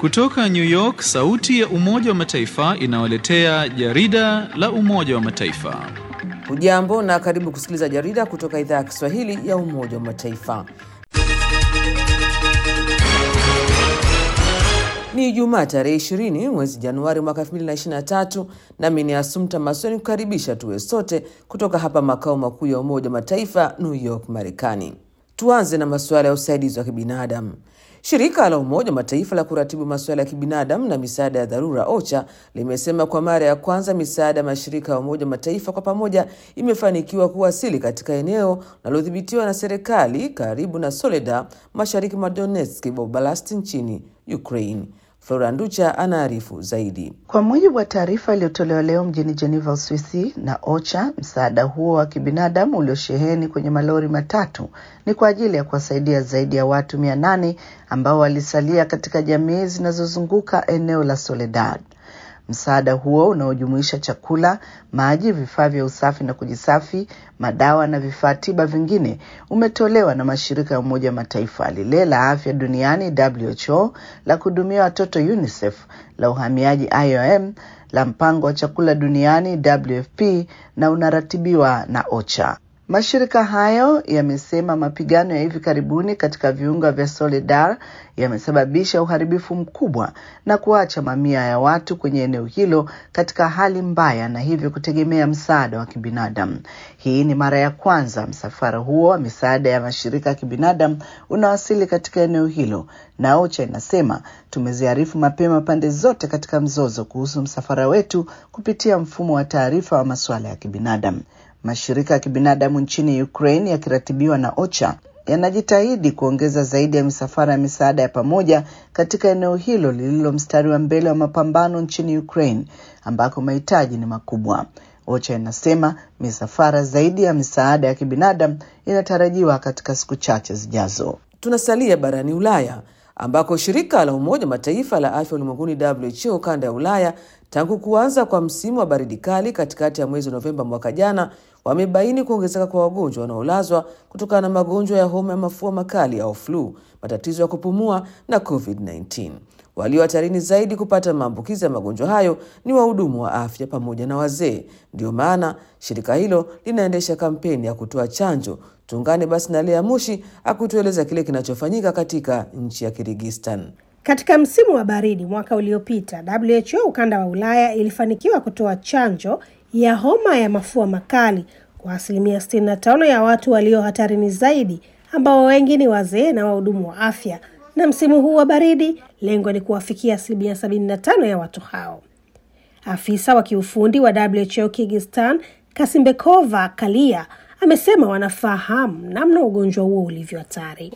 Kutoka New York, sauti ya Umoja wa Mataifa inawaletea jarida la Umoja wa Mataifa. Hujambo na karibu kusikiliza jarida kutoka idhaa ya Kiswahili ya Umoja wa Mataifa. Ni Ijumaa tarehe 20 mwezi Januari mwaka 2023, nami ni Asumta Masoni kukaribisha tuwe sote kutoka hapa makao makuu ya Umoja wa Mataifa New York, Marekani. Tuanze na masuala ya usaidizi wa kibinadamu. Shirika la Umoja wa Mataifa la kuratibu masuala ya kibinadamu na misaada ya dharura OCHA limesema kwa mara ya kwanza misaada ya mashirika ya Umoja wa Mataifa kwa pamoja imefanikiwa kuwasili katika eneo linalodhibitiwa na serikali karibu na Soledar, mashariki mwa Donetsk Oblast nchini Ukraine. Flora Nducha anaarifu zaidi. Kwa mujibu wa taarifa iliyotolewa leo mjini Geneva, Uswisi na OCHA, msaada huo wa kibinadamu uliosheheni kwenye malori matatu ni kwa ajili ya kuwasaidia zaidi ya watu mia nane ambao walisalia katika jamii zinazozunguka eneo la Soledad. Msaada huo unaojumuisha chakula, maji, vifaa vya usafi na kujisafi, madawa na vifaa tiba vingine umetolewa na mashirika ya Umoja wa Mataifa, lile la afya duniani WHO, la kuhudumia watoto UNICEF, la uhamiaji IOM, la mpango wa chakula duniani WFP na unaratibiwa na OCHA. Mashirika hayo yamesema mapigano ya hivi karibuni katika viunga vya Soledar yamesababisha uharibifu mkubwa na kuacha mamia ya watu kwenye eneo hilo katika hali mbaya na hivyo kutegemea msaada wa kibinadamu. Hii ni mara ya kwanza msafara huo wa misaada ya mashirika ya kibinadamu unawasili katika eneo hilo, na OCHA inasema tumeziarifu mapema pande zote katika mzozo kuhusu msafara wetu kupitia mfumo wa taarifa wa masuala ya kibinadamu. Mashirika ya kibinadamu nchini Ukraine yakiratibiwa na OCHA yanajitahidi kuongeza zaidi ya misafara ya misaada ya pamoja katika eneo hilo lililo mstari wa mbele wa mapambano nchini Ukraine ambako mahitaji ni makubwa. OCHA inasema misafara zaidi ya misaada ya kibinadamu inatarajiwa katika siku chache zijazo. Tunasalia barani Ulaya ambako shirika la Umoja wa Mataifa la afya ulimwenguni WHO kanda ya Ulaya tangu kuanza kwa msimu wa baridi kali katikati ya mwezi Novemba mwaka jana wamebaini kuongezeka kwa wagonjwa wanaolazwa kutokana na magonjwa ya homa ya mafua makali au flu, matatizo ya kupumua na COVID-19. Walio hatarini zaidi kupata maambukizi ya magonjwa hayo ni wahudumu wa afya pamoja na wazee. Ndiyo maana shirika hilo linaendesha kampeni ya kutoa chanjo. Tuungane basi na Lea Mushi akutueleza kile kinachofanyika katika nchi ya Kirigistan. Katika msimu wa baridi mwaka uliopita, WHO ukanda wa Ulaya ilifanikiwa kutoa chanjo ya homa ya mafua makali kwa asilimia 65 ya watu walio hatarini zaidi, ambao wengi ni wazee na wahudumu wa afya. Na msimu huu wa baridi, lengo ni kuwafikia asilimia 75 ya watu hao. Afisa wa kiufundi wa WHO Kyrgyzstan, Kasimbekova Kalia, amesema wanafahamu namna ugonjwa huo ulivyo hatari.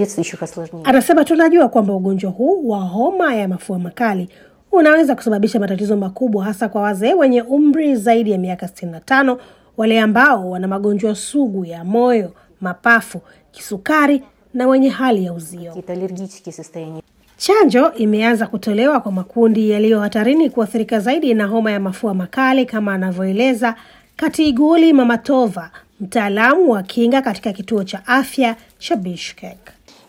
Anasema tunajua kwamba ugonjwa huu wa homa ya mafua makali unaweza kusababisha matatizo makubwa hasa kwa wazee wenye umri zaidi ya miaka 65, wale ambao wana magonjwa sugu ya moyo, mapafu, kisukari na wenye hali ya uzio. Chanjo imeanza kutolewa kwa makundi yaliyo hatarini kuathirika zaidi na homa ya mafua makali kama anavyoeleza Katiguli Mamatova, mtaalamu wa kinga katika kituo cha afya cha Bishkek.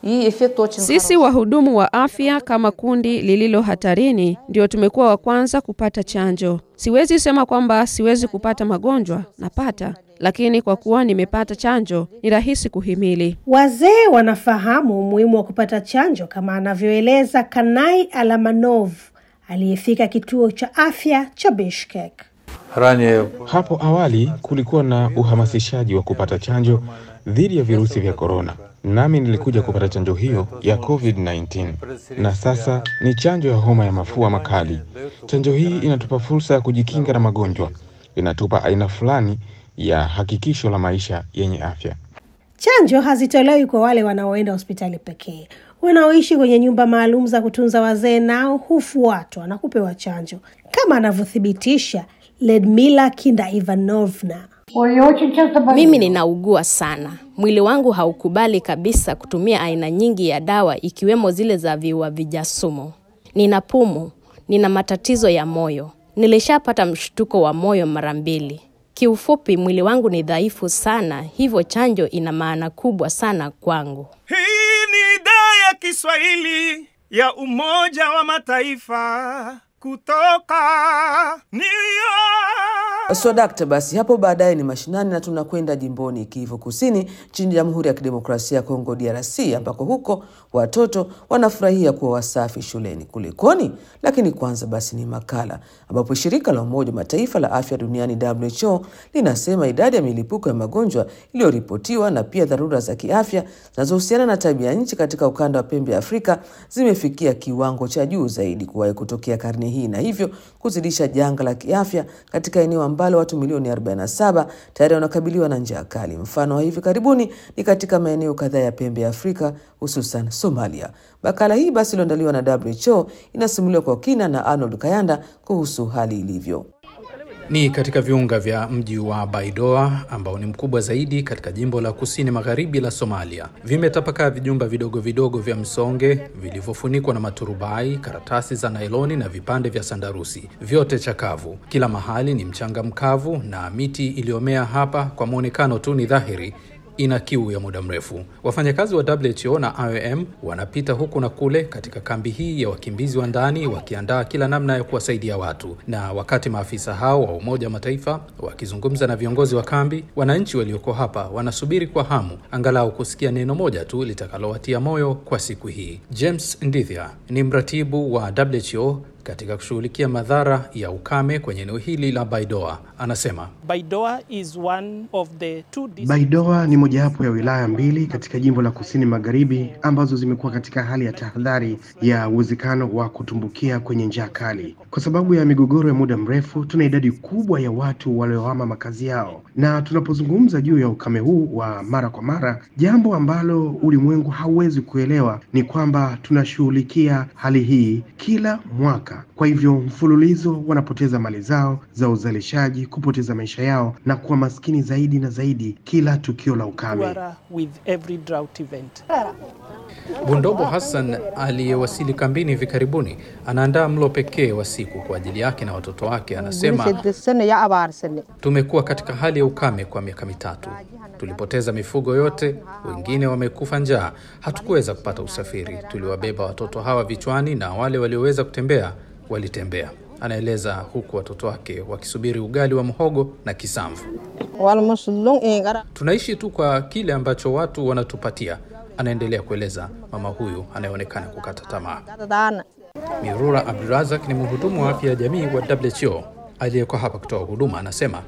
Sisi wahudumu wa afya kama kundi lililo hatarini ndio tumekuwa wa kwanza kupata chanjo. Siwezi sema kwamba siwezi kupata magonjwa, napata, lakini kwa kuwa nimepata chanjo ni rahisi kuhimili. Wazee wanafahamu umuhimu wa kupata chanjo kama anavyoeleza Kanai Alamanov aliyefika kituo cha afya cha Bishkek. Hapo awali kulikuwa na uhamasishaji wa kupata chanjo dhidi ya virusi vya korona, nami nilikuja kupata chanjo hiyo ya COVID-19 na sasa ni chanjo ya homa ya mafua makali. Chanjo hii inatupa fursa ya kujikinga na magonjwa, inatupa aina fulani ya hakikisho la maisha yenye afya. Chanjo hazitolewi kwa wale wanaoenda hospitali pekee. Wanaoishi kwenye nyumba maalum za kutunza wazee nao hufuatwa na kupewa chanjo, kama anavyothibitisha Ledmila Kinda Ivanovna. Mimi ninaugua sana. Mwili wangu haukubali kabisa kutumia aina nyingi ya dawa ikiwemo zile za viuaviga sumu. Nina pumu, nina matatizo ya moyo. Nilishapata mshtuko wa moyo mara mbili. Kiufupi, mwili wangu ni dhaifu sana, hivyo chanjo ina maana kubwa sana kwangu. Hii ni idhaa ya Kiswahili ya Umoja wa Mataifa kutoka New York. Swadakta, basi hapo baadaye ni mashinani na tunakwenda jimboni Kivu Kusini nchini Jamhuri ya Kidemokrasia ya Kongo DRC, ambako huko watoto wanafurahia kuwa wasafi shuleni. Kulikoni? Lakini kwanza basi ni makala ambapo shirika la Umoja wa Mataifa la afya duniani WHO linasema idadi ya milipuko ya magonjwa iliyoripotiwa na pia dharura za kiafya zinazohusiana na tabia nchi katika ukanda wa pembe ya Afrika zimefikia kiwango cha juu zaidi kuwahi kutokea karne hii na hivyo kuzidisha janga la kiafya katika eneo ambalo watu milioni 47 tayari wanakabiliwa na njaa kali. Mfano wa hivi karibuni ni katika maeneo kadhaa ya pembe ya Afrika hususan Somalia. Makala hii basi iliyoandaliwa na WHO inasimuliwa kwa kina na Arnold Kayanda kuhusu hali ilivyo. Ni katika viunga vya mji wa Baidoa ambao ni mkubwa zaidi katika jimbo la kusini magharibi la Somalia. Vimetapakaa vijumba vidogo vidogo vya msonge vilivyofunikwa na maturubai, karatasi za nailoni na vipande vya sandarusi, vyote chakavu. Kila mahali ni mchanga mkavu na miti iliyomea hapa kwa mwonekano tu ni dhahiri ina kiu ya muda mrefu. Wafanyakazi wa WHO na IOM wanapita huku na kule katika kambi hii ya wakimbizi wa ndani wakiandaa kila namna ya kuwasaidia watu. Na wakati maafisa hao wa Umoja wa Mataifa wakizungumza na viongozi wa kambi, wananchi walioko hapa wanasubiri kwa hamu angalau kusikia neno moja tu litakalowatia moyo kwa siku hii. James Ndithia ni mratibu wa WHO katika kushughulikia madhara ya ukame kwenye eneo hili la Baidoa anasema Baidoa is one of the two Baidoa ni mojawapo ya wilaya mbili katika jimbo la kusini magharibi ambazo zimekuwa katika hali ya tahadhari ya uwezekano wa kutumbukia kwenye njaa kali. Kwa sababu ya migogoro ya muda mrefu, tuna idadi kubwa ya watu waliohama makazi yao, na tunapozungumza juu ya ukame huu wa mara kwa mara, jambo ambalo ulimwengu hauwezi kuelewa ni kwamba tunashughulikia hali hii kila mwaka. Kwa hivyo mfululizo wanapoteza mali zao za uzalishaji, kupoteza maisha yao na kuwa maskini zaidi na zaidi kila tukio la ukame. with every drought event. Bundobo Hassan aliyewasili kambini hivi karibuni anaandaa mlo pekee wa siku kwa ajili yake na watoto wake. Anasema tumekuwa katika hali ya ukame kwa miaka mitatu, tulipoteza mifugo yote, wengine wamekufa njaa, hatukuweza kupata usafiri. Tuliwabeba watoto hawa vichwani na wale walioweza kutembea walitembea, anaeleza huku watoto wake wakisubiri ugali wa mhogo na kisamvu. Tunaishi tu kwa kile ambacho watu wanatupatia, anaendelea kueleza mama huyu anayeonekana kukata tamaa. Mirura Abdurazak ni mhudumu wa afya ya jamii wa WHO aliyekuwa hapa kutoa huduma, anasema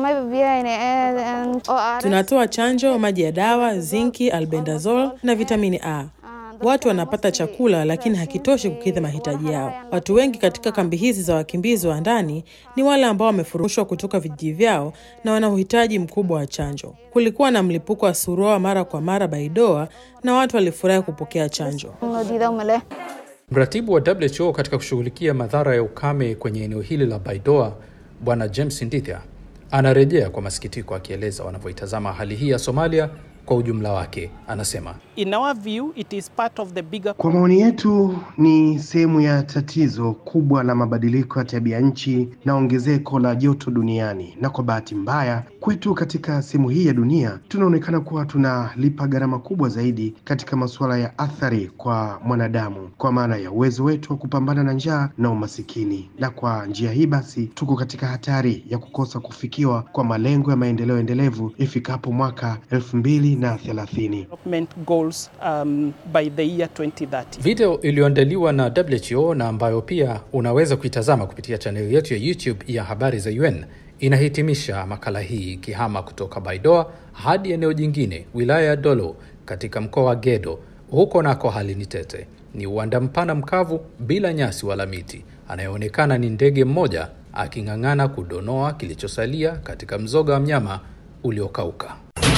tunatoa chanjo, maji ya dawa, zinki, albendazole na vitamini A. Watu wanapata chakula lakini hakitoshi kukidhi mahitaji yao. Watu wengi katika kambi hizi za wakimbizi wa ndani ni wale ambao wamefurushwa kutoka vijiji vyao na wana uhitaji mkubwa wa chanjo. Kulikuwa na mlipuko wa surua mara kwa mara Baidoa na watu walifurahi kupokea chanjo. Mratibu wa WHO katika kushughulikia madhara ya ukame kwenye eneo hili la Baidoa, Bwana James Ndithia anarejea kwa masikitiko, akieleza wanavyoitazama hali hii ya Somalia kwa ujumla wake. Anasema In our view, it is part of the bigger Kwa maoni yetu ni sehemu ya tatizo kubwa la mabadiliko ya tabia nchi na ongezeko la joto duniani, na kwa bahati mbaya kwetu katika sehemu hii ya dunia tunaonekana kuwa tunalipa gharama kubwa zaidi katika masuala ya athari kwa mwanadamu, kwa maana ya uwezo wetu wa kupambana na njaa na umasikini, na kwa njia hii basi tuko katika hatari ya kukosa kufikiwa kwa malengo ya maendeleo endelevu ifikapo mwaka elfu mbili na thelathini. development goals um, by the year 2030. video iliyoandaliwa na WHO na ambayo pia unaweza kuitazama kupitia chaneli yetu ya YouTube ya habari za UN inahitimisha makala hii ikihama kutoka Baidoa hadi eneo jingine, wilaya ya Dolo katika mkoa wa Gedo. Huko nako hali ni tete, ni uwanda mpana mkavu bila nyasi wala miti. Anayeonekana ni ndege mmoja aking'ang'ana kudonoa kilichosalia katika mzoga wa mnyama uliokauka.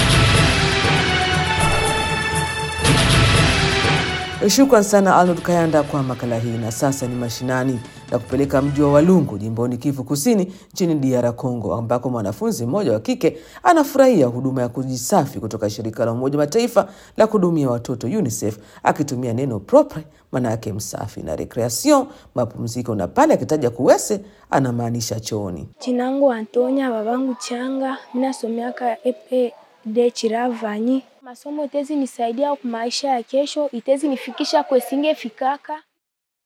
Shukran sana Arnold Kayanda kwa makala hii. Na sasa ni mashinani na kupeleka mji wa Walungu jimboni Kivu Kusini nchini DR Congo, ambako mwanafunzi mmoja wa kike anafurahia huduma ya kujisafi kutoka shirika la Umoja wa Mataifa la kuhudumia watoto UNICEF, akitumia neno propre, maana yake msafi, na recreation, mapumziko, na pale akitaja kuwese anamaanisha chooni. Jina langu Antonia, babangu Changa, mimi nasomeaka epe de Chiravanyi. Masomo itezi nisaidia kwa maisha ya kesho, itezi nifikisha kwesinge fikaka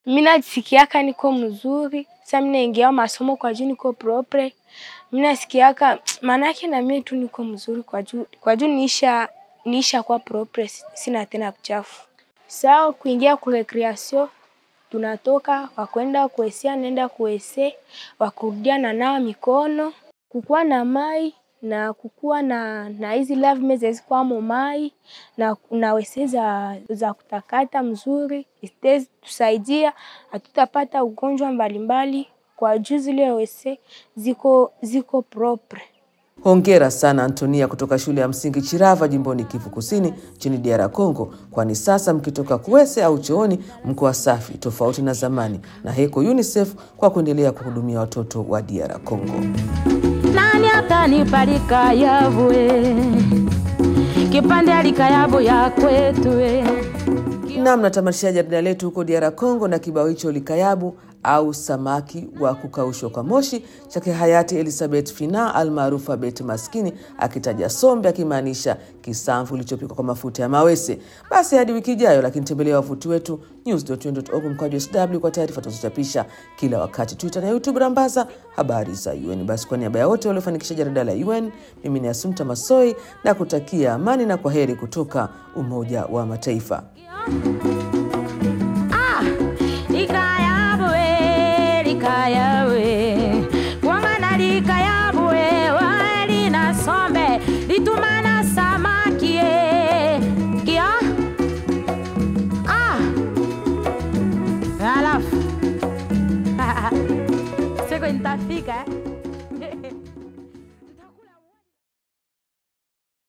mi najisikiaka niko mzuri sa mi naingia masomo kwa juu niko propre mi nasikiaka maanake na mie tu niko mzuri kwa juu kwa juu niisha niisha kwa propre sina tena kuchafu sao kuingia ku recreation tunatoka wakwenda kuesia naenda kuese wakurudia na nawa mikono kukuwa na mai na kukuwa na na hizi love meze zikwamo mai na, na wese za, za kutakata mzuri iste tusaidia hatutapata ugonjwa mbalimbali kwa juu zile wese ziko ziko propre. Hongera sana Antonia kutoka shule ya msingi Chirava jimboni Kivu Kusini nchini DR Congo, kwani sasa mkitoka kuwese au chooni mko wasafi tofauti na zamani, na heko UNICEF kwa kuendelea kuhudumia watoto wa DR Congo. nani atanibarika yavue kipande alikayabu ya kwetue Nam, natamatisha jarida letu huko DR Congo na kibao hicho likayabu au samaki wa kukaushwa kwa moshi chake hayati Elizabeth Fina almaarufu Abeti Maskini, akitaja sombe akimaanisha kisamvu kilichopikwa kwa mafuta ya mawese. Basi hadi wiki ijayo, lakini tembelea wavuti wetu news.un.org mkwaju sw kwa taarifa tunazochapisha kila wakati, Twitter na YouTube rambaza habari za UN. Basi kwa niaba ya wote waliofanikisha jarida la UN, mimi ni Asumta Masoi na kutakia amani na kwa heri kutoka Umoja wa Mataifa.